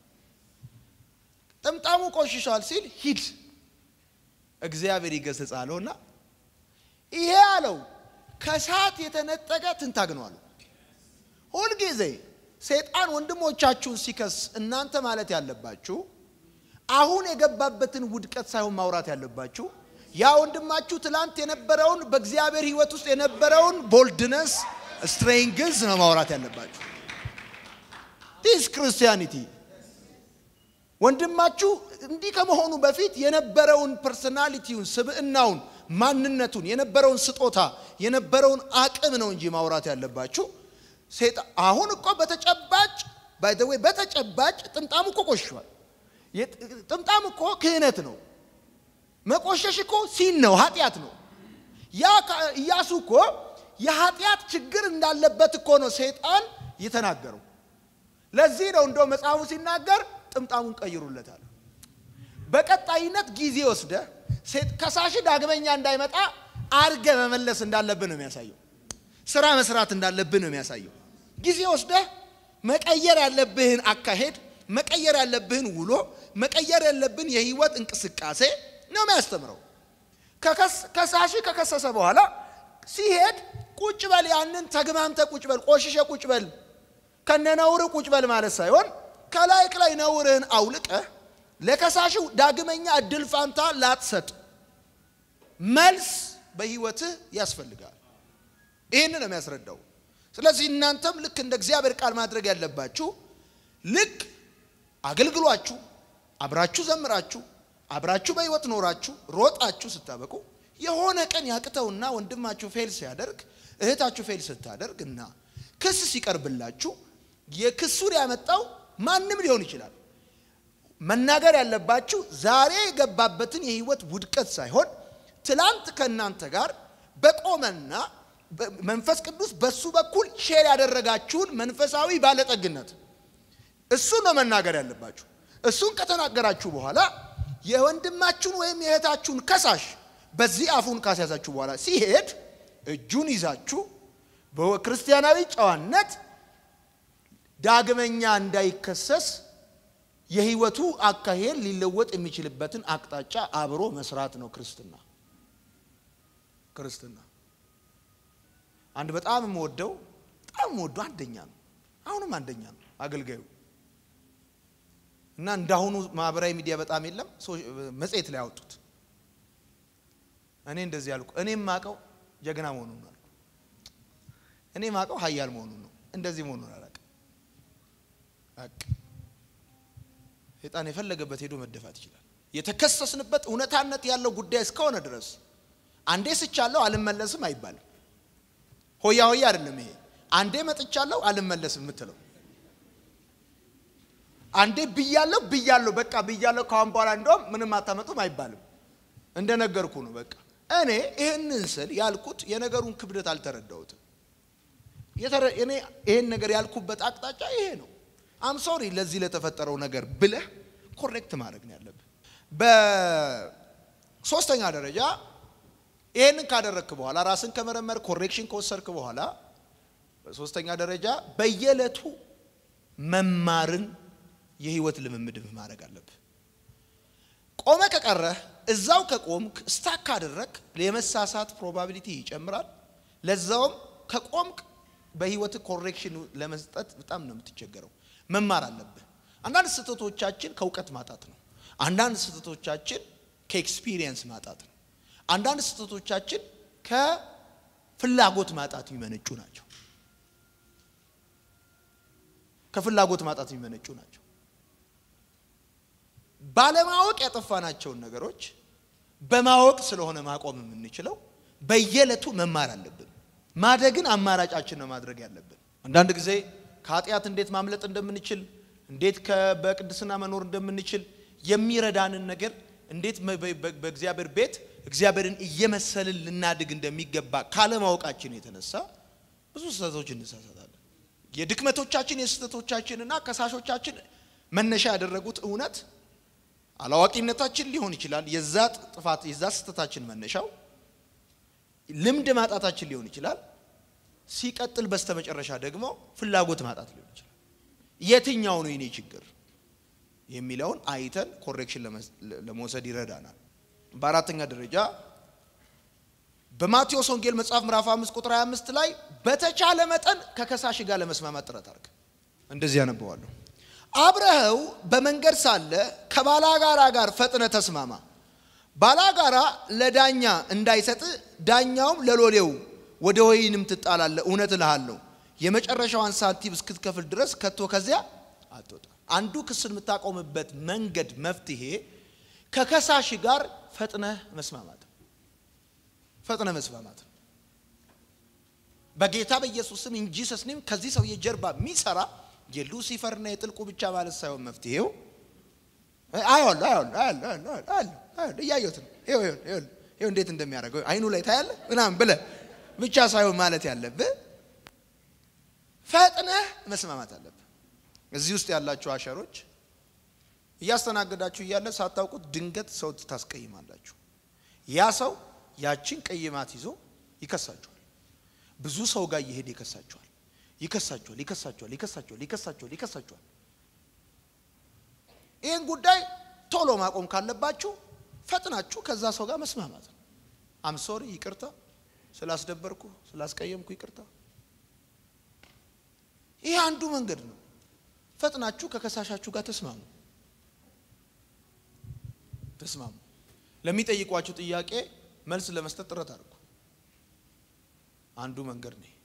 ጥምጣሙ ቆሽሿል ሲል ሂድ እግዚአብሔር ይገስጽ አለውና ይሄ አለው ከእሳት የተነጠቀ ትንታግ ነው አለው። ሁልጊዜ ሰይጣን ወንድሞቻችሁን ሲከስ እናንተ ማለት ያለባችሁ አሁን የገባበትን ውድቀት ሳይሆን ማውራት ያለባችሁ ያ ወንድማችሁ ትላንት የነበረውን በእግዚአብሔር ሕይወት ውስጥ የነበረውን ቦልድነስ ስትሬንግዝ ነው ማውራት ያለባችሁ። ዲስ ክርስቲያኒቲ ወንድማችሁ እንዲህ ከመሆኑ በፊት የነበረውን ፐርሶናሊቲውን፣ ስብዕናውን፣ ማንነቱን፣ የነበረውን ስጦታ፣ የነበረውን አቅም ነው እንጂ ማውራት ያለባችሁ። አሁን እኮ በተጨባጭ ባይ ዘ ዌይ በተጨባጭ ጥምጣም እኮ ቆሽሿል። ጥምጣም እኮ ክህነት ነው። መቆሸሽ እኮ ሲን ነው፣ ኃጢአት ነው። ያ ኢያሱ እኮ የኃጢአት ችግር እንዳለበት እኮ ነው ሰይጣን የተናገረው። ለዚህ ነው እንደው መጽሐፉ ሲናገር ጥምጣሙን ቀይሩለታል። በቀጣይነት ጊዜ ወስደ ከሳሽ ዳግመኛ እንዳይመጣ አርገ መመለስ እንዳለብን ነው የሚያሳየው። ስራ መስራት እንዳለብን ነው የሚያሳየው። ጊዜ ወስደህ መቀየር ያለብህን አካሄድ፣ መቀየር ያለብህን ውሎ፣ መቀየር ያለብህን የህይወት እንቅስቃሴ ነው የሚያስተምረው። ከሳሽ ከከሰሰ በኋላ ሲሄድ ቁጭ በል፣ ያንን ተግማምተ ቁጭ በል፣ ቆሽሸ ቁጭ በል፣ ከነነውር ቁጭ በል ማለት ሳይሆን ከላይ ላይ ነውርህን አውልቀህ ለከሳሽው ዳግመኛ እድል ፋንታ ላትሰጥ መልስ በህይወትህ ያስፈልጋል። ይህን ነው የሚያስረዳው። ስለዚህ እናንተም ልክ እንደ እግዚአብሔር ቃል ማድረግ ያለባችሁ ልክ አገልግሏችሁ፣ አብራችሁ ዘምራችሁ፣ አብራችሁ በህይወት ኖራችሁ ሮጣችሁ ስታበቁ የሆነ ቀን ያቅተውና ወንድማችሁ ፌል ሲያደርግ እህታችሁ ፌል ስታደርግ እና ክስ ሲቀርብላችሁ የክሱን ያመጣው ማንም ሊሆን ይችላል። መናገር ያለባችሁ ዛሬ የገባበትን የህይወት ውድቀት ሳይሆን ትላንት ከእናንተ ጋር በቆመና መንፈስ ቅዱስ በሱ በኩል ሼር ያደረጋችሁን መንፈሳዊ ባለጠግነት እሱን ነው መናገር ያለባችሁ። እሱን ከተናገራችሁ በኋላ የወንድማችሁን ወይም የእህታችሁን ከሳሽ በዚህ አፉን ካስያዛችሁ በኋላ ሲሄድ እጁን ይዛችሁ በክርስቲያናዊ ጨዋነት ዳግመኛ እንዳይከሰስ የህይወቱ አካሄድ ሊለወጥ የሚችልበትን አቅጣጫ አብሮ መስራት ነው ክርስትና። ክርስትና አንድ በጣም የምወደው በጣም የምወደው አንደኛ ነው፣ አሁንም አንደኛ ነው አገልጋዩ እና እንዳሁኑ ማህበራዊ ሚዲያ በጣም የለም። መጽሔት ላይ ያወጡት እኔ እንደዚህ ያልኩ እኔ ማቀው ጀግና መሆኑን ነው። እኔ ማቀው ኃያል መሆኑን ነው። እንደዚህ መሆኑን አላውቅም። ሰይጣን የፈለገበት ሄዶ መደፋት ይችላል። የተከሰስንበት እውነታነት ያለው ጉዳይ እስከሆነ ድረስ አንዴ ስቻለሁ አልመለስም አይባልም። ሆያ ሆያ አይደለም ይሄ። አንዴ መጥቻለሁ አልመለስም የምትለው አንዴ ብያለሁ ብያለሁ በቃ ብያለሁ ካሁን በኋላ እንደውም ምንም አታመጡም አይባልም። እንደነገርኩ ነው በቃ እኔ ይህንን ስል ያልኩት የነገሩን ክብደት አልተረዳሁትም። እኔ ይህን ነገር ያልኩበት አቅጣጫ ይሄ ነው። አም ሶሪ ለዚህ ለተፈጠረው ነገር ብለህ ኮሬክት ማድረግ ነው ያለብህ። በሶስተኛ ደረጃ ይህንን ካደረግክ በኋላ ራስን ከመረመር ኮሬክሽን ከወሰድክ በኋላ በሶስተኛ ደረጃ በየዕለቱ መማርን የህይወት ልምምድ ማድረግ አለብህ። ቆመ ከቀረህ እዛው ከቆምክ ስታክ ካደረግ የመሳሳት ፕሮባቢሊቲ ይጨምራል። ለዛውም ከቆምክ በህይወት ኮሬክሽን ለመስጠት በጣም ነው የምትቸገረው። መማር አለብህ። አንዳንድ ስህተቶቻችን ከእውቀት ማጣት ነው። አንዳንድ ስህተቶቻችን ከኤክስፒሪየንስ ማጣት ነው። አንዳንድ ስህተቶቻችን ከፍላጎት ማጣት የሚመነጩ ናቸው። ከፍላጎት ማጣት የሚመነጩ ናቸው። ባለማወቅ ያጠፋናቸውን ነገሮች በማወቅ ስለሆነ ማቆም የምንችለው በየዕለቱ መማር አለብን። ማደግን አማራጫችን ነው ማድረግ ያለብን። አንዳንድ ጊዜ ከኃጢአት እንዴት ማምለጥ እንደምንችል፣ እንዴት በቅድስና መኖር እንደምንችል የሚረዳንን ነገር እንዴት በእግዚአብሔር ቤት እግዚአብሔርን እየመሰልን ልናድግ እንደሚገባ ካለማወቃችን የተነሳ ብዙ ስህተቶች እንሳሳታለን። የድክመቶቻችን የስህተቶቻችንና ከሳሾቻችን መነሻ ያደረጉት እውነት አላዋቂነታችን ሊሆን ይችላል። የዛ ጥፋት የዛ ስህተታችን መነሻው ልምድ ማጣታችን ሊሆን ይችላል። ሲቀጥል በስተመጨረሻ ደግሞ ፍላጎት ማጣት ሊሆን ይችላል። የትኛው ነው የኔ ችግር የሚለውን አይተን ኮሬክሽን ለመውሰድ ይረዳናል። በአራተኛ ደረጃ በማቴዎስ ወንጌል መጽሐፍ ምዕራፍ 5 ቁጥር 25 ላይ በተቻለ መጠን ከከሳሽ ጋር ለመስማማት ጥረት አድርግ። እንደዚህ ያነበዋለሁ። አብረኸው በመንገድ ሳለ ከባላጋራ ጋር ፈጥነ ተስማማ። ባላጋራ ለዳኛ እንዳይሰጥ ዳኛውም ለሎሌው ወደ ወይንም ትጣላለ። እውነት እልሃለሁ የመጨረሻዋን ሳንቲም እስክትከፍል ድረስ ከቶ ከዚያ አትወጣ። አንዱ ክስን የምታቆምበት መንገድ መፍትሄ ከከሳሽ ጋር ፈጥነህ መስማማት ፈጥነ መስማማት በጌታ በኢየሱስ ስም እንጂ ሰስኒም ከዚህ ሰውዬ ጀርባ የሚሰራ የሉሲፈርና የጥልቁ ብቻ ማለት ሳይሆን መፍትሄው አያለሁ አያለሁ አያለሁ አያለሁ እያየሁት ነው። ይኸው እንዴት እንደሚያደርገው አይኑ ላይ ታያለ ምናምን ብለህ ብቻ ሳይሆን ማለት ያለብህ ፈጥነህ መስማማት አለብህ። እዚህ ውስጥ ያላችሁ አሸሮች እያስተናገዳችሁ እያለ ሳታውቁት ድንገት ሰው ታስቀይማላችሁ። ያ ሰው ያችን ቀይማት ይዞ ይከሳችኋል። ብዙ ሰው ጋር እየሄደ ይከሳችኋል ይከሳችኋል ይከሳችኋል ይከሳችኋል ይከሳችኋል ይከሳችኋል። ይህን ጉዳይ ቶሎ ማቆም ካለባችሁ ፈጥናችሁ ከዛ ሰው ጋር መስማማት ነው። አምሶሪ ይቅርታ ስላስደበርኩ ስላስቀየምኩ ይቅርታ። ይህ አንዱ መንገድ ነው። ፈጥናችሁ ከከሳሻችሁ ጋር ተስማሙ ተስማሙ። ለሚጠይቋችሁ ጥያቄ መልስ ለመስጠት ጥረት አድርጉ። አንዱ መንገድ ነው።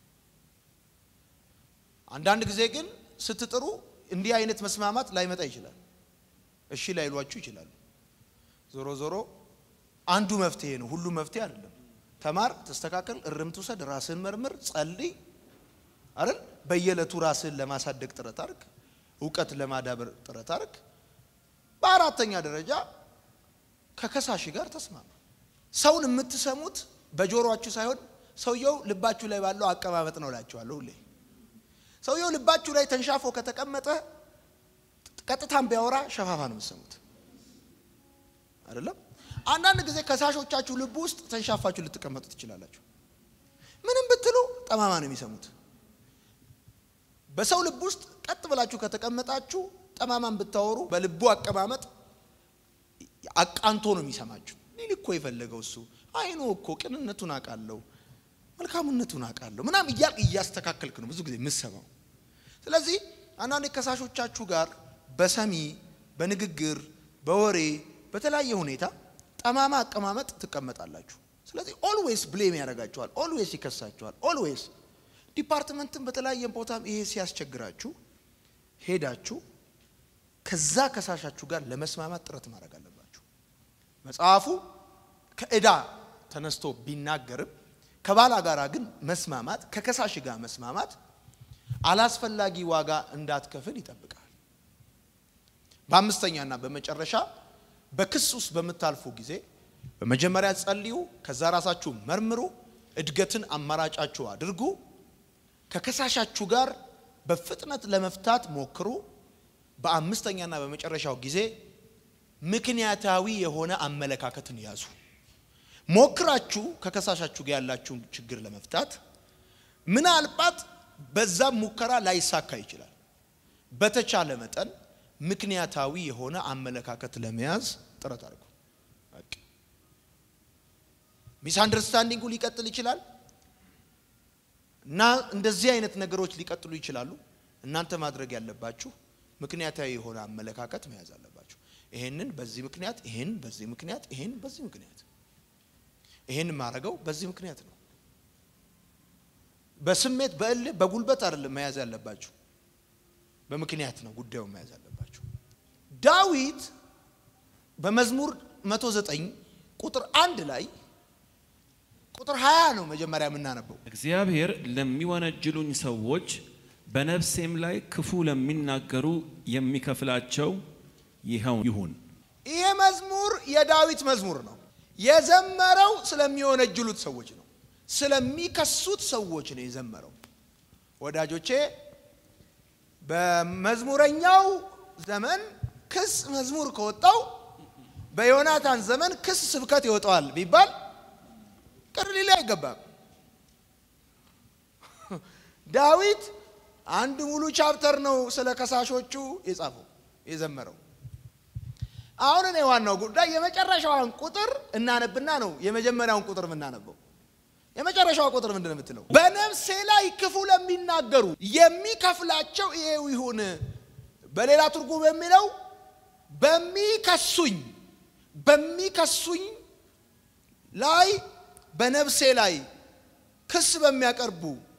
አንዳንድ ጊዜ ግን ስትጥሩ እንዲህ አይነት መስማማት ላይመጣ ይችላል። እሺ ላይሏችሁ ይችላሉ። ዞሮ ዞሮ አንዱ መፍትሄ ነው። ሁሉ መፍትሄ አይደለም። ተማር፣ ተስተካከል፣ እርምት ውሰድ፣ ራስህን መርምር፣ ጸልይ አይደል? በየዕለቱ ራስህን ለማሳደግ ጥረት አድርግ። እውቀት ለማዳበር ጥረት አድርግ። በአራተኛ ደረጃ ከከሳሽ ጋር ተስማማ። ሰውን የምትሰሙት በጆሮአችሁ ሳይሆን ሰውየው ልባችሁ ላይ ባለው አቀማመጥ ነው እላችኋለሁ። ሁሌ ሰውየው ልባችሁ ላይ ተንሻፎ ከተቀመጠ ቀጥታም ቢያወራ ሸፋፋ ነው የምትሰሙት አይደለም። አንዳንድ ጊዜ ከሳሾቻችሁ ልብ ውስጥ ተንሻፋችሁ ልትቀመጡ ትችላላችሁ። ምንም ብትሉ ጠማማ ነው የሚሰሙት። በሰው ልብ ውስጥ ቀጥ ብላችሁ ከተቀመጣችሁ ጠማማን ብታወሩ በልቡ አቀማመጥ አቃንቶ ነው የሚሰማችሁ። ሊል እኮ የፈለገው እሱ አይኖ እኮ ቅንነቱን አውቃለሁ፣ መልካምነቱን አውቃለሁ ምናምን እያልክ እያስተካከልክ ነው ብዙ ጊዜ የምሰማው። ስለዚህ አንዳንድ ከሳሾቻችሁ ጋር በሰሚ በንግግር በወሬ በተለያየ ሁኔታ ጠማማ አቀማመጥ ትቀመጣላችሁ። ስለዚህ ኦልዌይስ ብሌም ያደርጋችኋል፣ ኦልዌይስ ይከሳችኋል። ኦልዌይስ ዲፓርትመንትን በተለያየ ቦታም ይሄ ሲያስቸግራችሁ ሄዳችሁ ከዛ ከሳሻችሁ ጋር ለመስማማት ጥረት ማድረግ አለባችሁ። መጽሐፉ ከዕዳ ተነስቶ ቢናገርም ከባላ ጋር ግን መስማማት ከከሳሽ ጋር መስማማት አላስፈላጊ ዋጋ እንዳትከፍል ይጠብቃል። በአምስተኛና በመጨረሻ በክስ ውስጥ በምታልፉ ጊዜ በመጀመሪያ ጸልዩ፣ ከዛ ራሳችሁ መርምሩ፣ እድገትን አማራጫችሁ አድርጉ። ከከሳሻችሁ ጋር በፍጥነት ለመፍታት ሞክሩ። በአምስተኛና በመጨረሻው ጊዜ ምክንያታዊ የሆነ አመለካከትን ያዙ። ሞክራችሁ ከከሳሻችሁ ጋር ያላችሁን ችግር ለመፍታት ምናልባት በዛም ሙከራ ላይሳካ ይችላል። በተቻለ መጠን ምክንያታዊ የሆነ አመለካከት ለመያዝ ጥረት አድርጉ። ሚስ አንደርስታንዲንጉ ሊቀጥል ይችላል እና እንደዚህ አይነት ነገሮች ሊቀጥሉ ይችላሉ። እናንተ ማድረግ ያለባችሁ ምክንያታዊ የሆነ አመለካከት መያዝ አለባችሁ። ይሄንን በዚህ ምክንያት፣ ይሄን በዚህ ምክንያት፣ ይሄን በዚህ ምክንያት፣ ይሄን ማድረገው በዚህ ምክንያት ነው። በስሜት በእልህ በጉልበት አይደለም መያዝ ያለባችሁ፣ በምክንያት ነው ጉዳዩን መያዝ ያለባችሁ። ዳዊት በመዝሙር 109 ቁጥር አንድ ላይ ቁጥር 20 ነው መጀመሪያ የምናነበው። እግዚአብሔር ለሚወነጅሉኝ ሰዎች በነፍሴም ላይ ክፉ ለሚናገሩ የሚከፍላቸው ይኸው ይሁን። ይሄ መዝሙር የዳዊት መዝሙር ነው። የዘመረው ስለሚወነጅሉት ሰዎች ነው። ስለሚከሱት ሰዎች ነው የዘመረው። ወዳጆቼ በመዝሙረኛው ዘመን ክስ መዝሙር ከወጣው በዮናታን ዘመን ክስ ስብከት ይወጣዋል ቢባል ቅር ሊል አይገባም። ዳዊት አንድ ሙሉ ቻፕተር ነው ስለ ከሳሾቹ የጻፈው የዘመረው። አሁን እኔ ዋናው ጉዳይ የመጨረሻዋን ቁጥር እናነብና ነው የመጀመሪያውን ቁጥር የምናነበው። የመጨረሻዋ ቁጥር ምንድን ነው የምትለው? በነፍሴ ላይ ክፉ ለሚናገሩ የሚከፍላቸው ይሄው ይሁን። በሌላ ትርጉም የሚለው በሚከሱኝ በሚከሱኝ ላይ በነፍሴ ላይ ክስ በሚያቀርቡ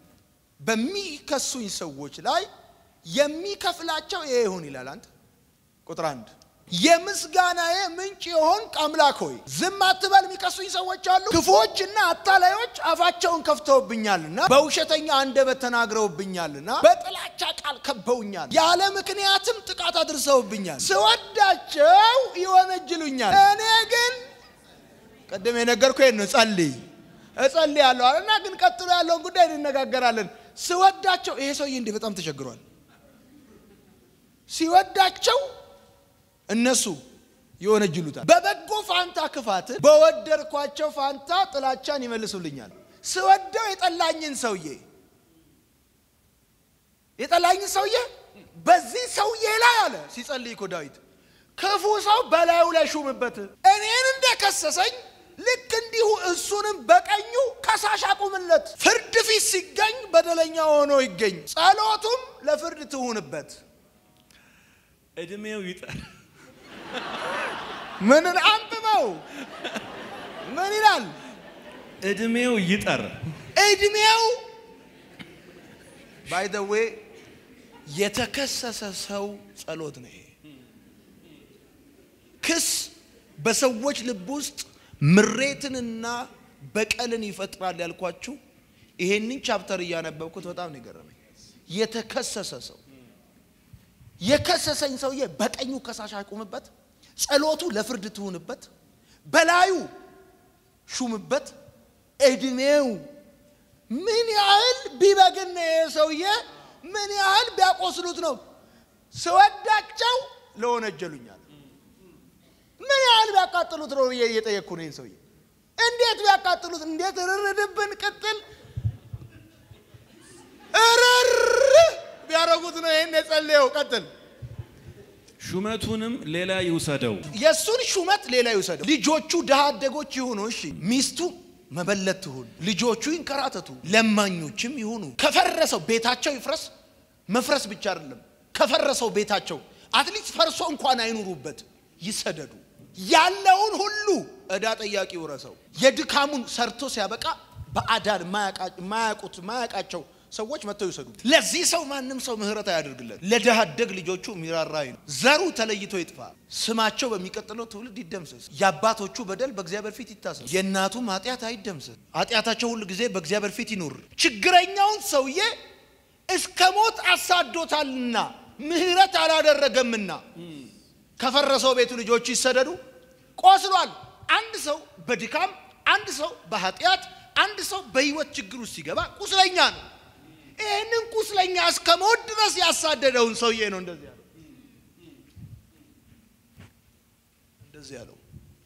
በሚከሱኝ ሰዎች ላይ የሚከፍላቸው ይሄ ይሁን ይላል። አንተ ቁጥር አንድ የምስጋናዬ ምንጭ የሆንክ አምላክ ሆይ ዝም አትበል። የሚከሱኝ ሰዎች አሉ። ክፉዎችና አታላዮች አፋቸውን ከፍተውብኛልና በውሸተኛ አንደበት ተናግረውብኛልና በጥላቻ ቃል ከበውኛል፣ ያለ ምክንያትም ጥቃት አድርሰውብኛል። ስወዳቸው ይወነጅሉኛል። እኔ ግን ቅድም የነገርኩ ነው ጸልይ እጸልያለሁ አለና ግን ቀጥሎ ያለውን ጉዳይ እንነጋገራለን። ስወዳቸው ይሄ ሰውዬ እንዲህ በጣም ተቸግሯል። ሲወዳቸው እነሱ ይወነጅሉታል። በበጎ ፋንታ ክፋት፣ በወደድኳቸው ፋንታ ጥላቻን ይመልሱልኛል። ስወደው የጠላኝን ሰውዬ የጠላኝን ሰውዬ በዚህ ሰውዬ ላይ አለ ሲጸልይ እኮ ዳዊት ክፉ ሰው በላዩ ላይ ሹምበት። እኔን እንደከሰሰኝ ልክ እንዲሁ እሱንም በቀኙ ከሳሽ አቁምለት። ፍርድ ፊት ሲገኝ በደለኛ ሆኖ ይገኝ፣ ጸሎቱም ለፍርድ ትሁንበት። እድሜው ይጠር ምንን አንብበው ምን ይላል? እድሜው ይጠር እድሜው ባይ ዘ ዌይ የተከሰሰ ሰው ጸሎት ነው ይሄ። ክስ በሰዎች ልብ ውስጥ ምሬትንና በቀልን ይፈጥራል ያልኳችሁ ይሄንን ቻፕተር እያነበብኩት በጣም ነው የገረመኝ። የተከሰሰ ሰው የከሰሰኝ ሰውዬ በቀኙ ከሳሽ አቁምበት፣ ጸሎቱ ለፍርድ ትሁንበት፣ በላዩ ሹምበት። እድሜው ምን ያህል ቢበግን ነው ይሄ ሰውዬ? ምን ያህል ቢያቆስሉት ነው? ስወዳቸው ለወነጀሉኛል። ምን ያህል ቢያቃጥሉት ነው ብዬ እየጠየቅኩ ነው። ይህን ሰውዬ እንዴት ቢያቃጥሉት፣ እንዴት ርርድብን ቅጥል እርር ቢያደርጉት ነው ይህን የጸለየው። ቀጥል። ሹመቱንም ሌላ ይውሰደው። የእሱን ሹመት ሌላ ይውሰደው። ልጆቹ ድሃ አደጎች ይሁኑ፣ እሺ። ሚስቱ መበለት ትሁን፣ ልጆቹ ይንከራተቱ፣ ለማኞችም ይሁኑ። ከፈረሰው ቤታቸው ይፍረስ። መፍረስ ብቻ አይደለም፣ ከፈረሰው ቤታቸው አትሊስት ፈርሶ እንኳን አይኑሩበት፣ ይሰደዱ። ያለውን ሁሉ ዕዳ ጠያቂ ውረሰው። የድካሙን ሰርቶ ሲያበቃ በአዳን ማያውቁት ማያውቃቸው ሰዎች መጥተው ይውሰዱ። ለዚህ ሰው ማንም ሰው ምህረት አያደርግለት። ለድሃ አደግ ልጆቹ የሚራራ ነው። ዘሩ ተለይቶ ይጥፋ። ስማቸው በሚቀጥለው ትውልድ ይደምሰስ። የአባቶቹ በደል በእግዚአብሔር ፊት ይታሰስ። የእናቱም ኃጢአት አይደምሰስ። ኃጢአታቸው ሁሉ ጊዜ በእግዚአብሔር ፊት ይኑር። ችግረኛውን ሰውዬ እስከ ሞት አሳዶታልና ምህረት አላደረገምና ከፈረሰው ቤቱ ልጆቹ ይሰደዱ። ቆስሏል። አንድ ሰው በድካም አንድ ሰው በኃጢአት አንድ ሰው በህይወት ችግር ውስጥ ሲገባ ቁስለኛ ነው። ይህንን ቁስለኛ እስከ ሞት ድረስ ያሳደደውን ሰውዬ ነው እንደዚህ ያለው። እንደዚህ ያለው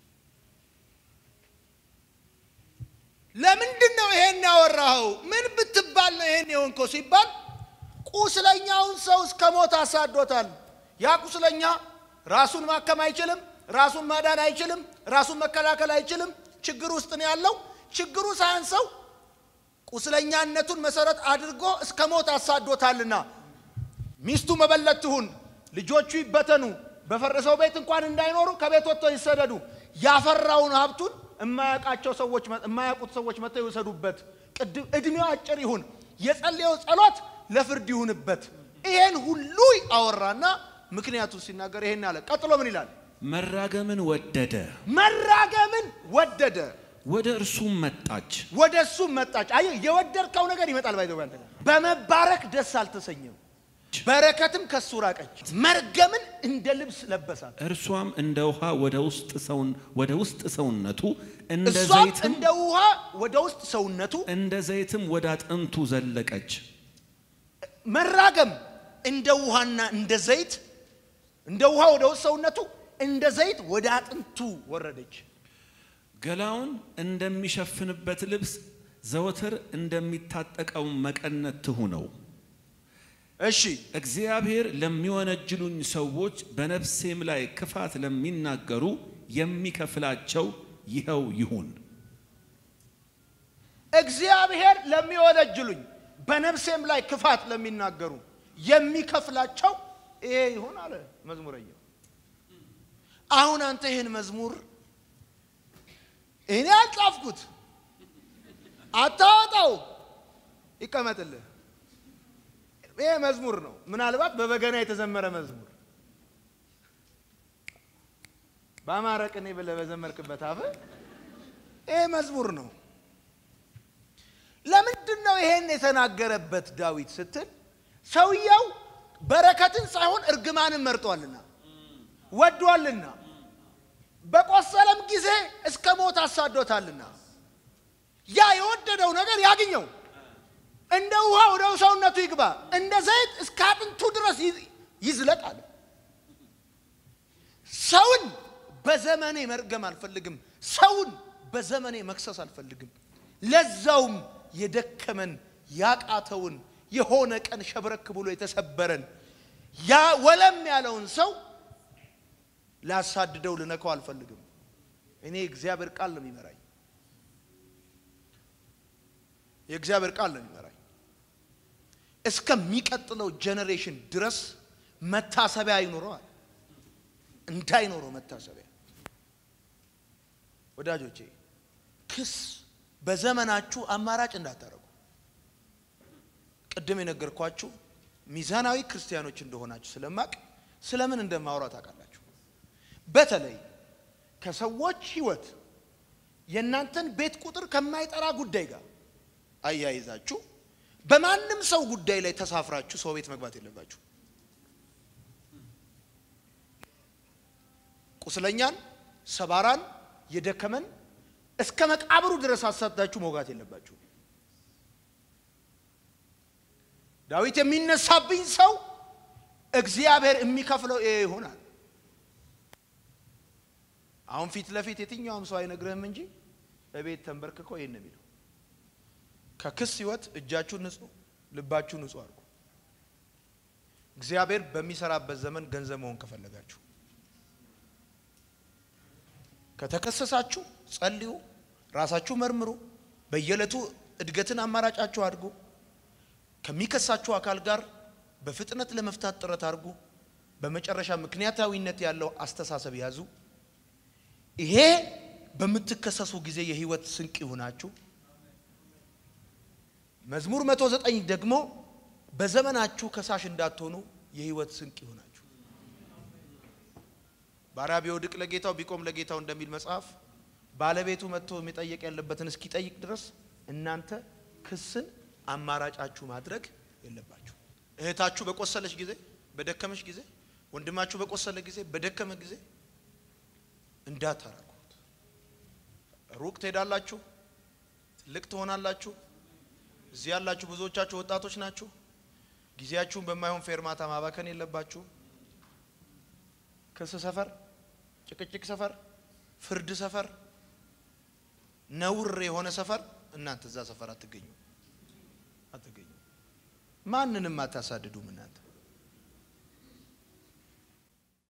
ለምንድን ነው ይሄን ያወራኸው? ምን ብትባል ነው ይሄን የሆንከው ሲባል ቁስለኛውን ሰው እስከ ሞት አሳዶታል። ያ ቁስለኛ ራሱን ማከም አይችልም፣ ራሱን ማዳን አይችልም፣ ራሱን መከላከል አይችልም። ችግር ውስጥ ነው ያለው። ችግሩ ሳያንሰው ቁስለኛነቱን መሰረት አድርጎ እስከ ሞት አሳዶታልና ሚስቱ መበለት ትሁን፣ ልጆቹ ይበተኑ፣ በፈረሰው ቤት እንኳን እንዳይኖሩ ከቤት ወጥተው ይሰደዱ፣ ያፈራውን ሀብቱን የማያውቃቸው ሰዎች የማያውቁት ሰዎች መጥተው ይወሰዱበት፣ ቅድም እድሜው አጭር ይሁን፣ የጸለየው ጸሎት ለፍርድ ይሁንበት። ይሄን ሁሉ አወራና ምክንያቱ ሲናገር ይሄን አለ። ቀጥሎ ምን ይላል? መራገምን ወደደ፣ መራገምን ወደደ፣ ወደ እርሱም መጣች። ወደ እሱም መጣች። አየህ፣ የወደድከው ነገር ይመጣል። ባይዘው አንተ ጋር በመባረክ ደስ አልተሰኘም፣ በረከትም ከሱ ራቀች። መርገምን እንደ ልብስ ለበሳት። እርሷም እንደ ውሃ ወደ ውስጥ ሰውን ወደ ውስጥ ሰውነቱ እንደ እሷም ዘይትም እንደ ውሃ ወደ ውስጥ ሰውነቱ እንደ ዘይትም ወደ አጥንቱ ዘለቀች። መራገም እንደ ውሃና እንደ ዘይት እንደ ውሃ ወደ ውስጥ ሰውነቱ እንደ ዘይት ወደ አጥንቱ ወረደች። ገላውን እንደሚሸፍንበት ልብስ ዘወትር እንደሚታጠቀው መቀነት ትሁነው። እሺ እግዚአብሔር ለሚወነጅሉኝ ሰዎች በነፍሴም ላይ ክፋት ለሚናገሩ የሚከፍላቸው ይኸው ይሁን። እግዚአብሔር ለሚወነጅሉኝ በነፍሴም ላይ ክፋት ለሚናገሩ የሚከፍላቸው ይሄ ይሁን አለ መዝሙረኛው። አሁን አንተ ይህን መዝሙር እኔ አልጻፍኩት፣ አታወጣው፣ ይቀመጥልህ። ይሄ መዝሙር ነው። ምናልባት በበገና የተዘመረ መዝሙር በአማረ ቅኔ ብለህ በዘመርክበት አፍ ይሄ መዝሙር ነው። ለምንድን ነው ይሄን የተናገረበት ዳዊት ስትል ሰውየው በረከትን ሳይሆን እርግማንን መርጧልና ወዷልና በቆሰለም ጊዜ እስከ ሞት አሳዶታልና ያ የወደደው ነገር ያግኘው እንደ ውሃ ወደ ሰውነቱ ይግባ እንደ ዘይት እስከ አጥንቱ ድረስ ይዝ- ይዝለቅ አለ ሰውን በዘመኔ መርገም አልፈልግም ሰውን በዘመኔ መክሰስ አልፈልግም ለዛውም የደከመን ያቃተውን የሆነ ቀን ሸብረክ ብሎ የተሰበረን ያ ወለም ያለውን ሰው ላሳድደው ልነካው አልፈልግም እኔ የእግዚአብሔር ቃል ነው የሚመራኝ የእግዚአብሔር ቃል ነው የሚመራኝ እስከሚቀጥለው ጄኔሬሽን ድረስ መታሰቢያ ይኖረዋል እንዳይኖረው መታሰቢያ ወዳጆቼ ክስ በዘመናችሁ አማራጭ እንዳታደርጉ ቅድም የነገርኳችሁ ሚዛናዊ ክርስቲያኖች እንደሆናችሁ ስለማቅ ስለምን እንደማውራ ታውቃላችሁ በተለይ ከሰዎች ህይወት የእናንተን ቤት ቁጥር ከማይጠራ ጉዳይ ጋር አያይዛችሁ በማንም ሰው ጉዳይ ላይ ተሳፍራችሁ ሰው ቤት መግባት የለባችሁ ቁስለኛን ሰባራን የደከመን እስከ መቃብሩ ድረስ አሳዳችሁ መውጋት የለባችሁ ዳዊት የሚነሳብኝ ሰው እግዚአብሔር የሚከፍለው ይሄ ይሆናል አሁን ፊት ለፊት የትኛውም ሰው አይነግርህም እንጂ በቤት ተንበርክኮ ይህን ነው የሚለው ከክስ ህይወት እጃችሁን ንጹህ ልባችሁን ንጹህ አድርጉ እግዚአብሔር በሚሰራበት ዘመን ገንዘብ መሆን ከፈለጋችሁ ከተከሰሳችሁ ጸልዩ ራሳችሁ መርምሩ በየዕለቱ እድገትን አማራጫችሁ አድርጉ ከሚከሳችሁ አካል ጋር በፍጥነት ለመፍታት ጥረት አድርጉ በመጨረሻ ምክንያታዊነት ያለው አስተሳሰብ ያዙ ይሄ በምትከሰሱ ጊዜ የህይወት ስንቅ ይሁናችሁ መዝሙር መቶ ዘጠኝ ደግሞ በዘመናችሁ ከሳሽ እንዳትሆኑ የህይወት ስንቅ ይሁናችሁ ባሪያ ቢወድቅ ለጌታው ቢቆም ለጌታው እንደሚል መጽሐፍ ባለቤቱ መጥቶ የሚጠየቅ ያለበትን እስኪጠይቅ ድረስ እናንተ ክስን አማራጫችሁ ማድረግ የለባችሁ እህታችሁ በቆሰለች ጊዜ በደከመች ጊዜ ወንድማችሁ በቆሰለ ጊዜ በደከመ ጊዜ እንዳታረጉት ሩቅ ትሄዳላችሁ ትልቅ ትሆናላችሁ እዚህ ያላችሁ ብዙዎቻችሁ ወጣቶች ናችሁ ጊዜያችሁን በማይሆን ፌርማታ ማባከን የለባችሁ ክስ ሰፈር ጭቅጭቅ ሰፈር፣ ፍርድ ሰፈር፣ ነውር የሆነ ሰፈር እናንተ እዛ ሰፈር አትገኙ አትገኙ። ማንንም አታሳድዱም እናንተ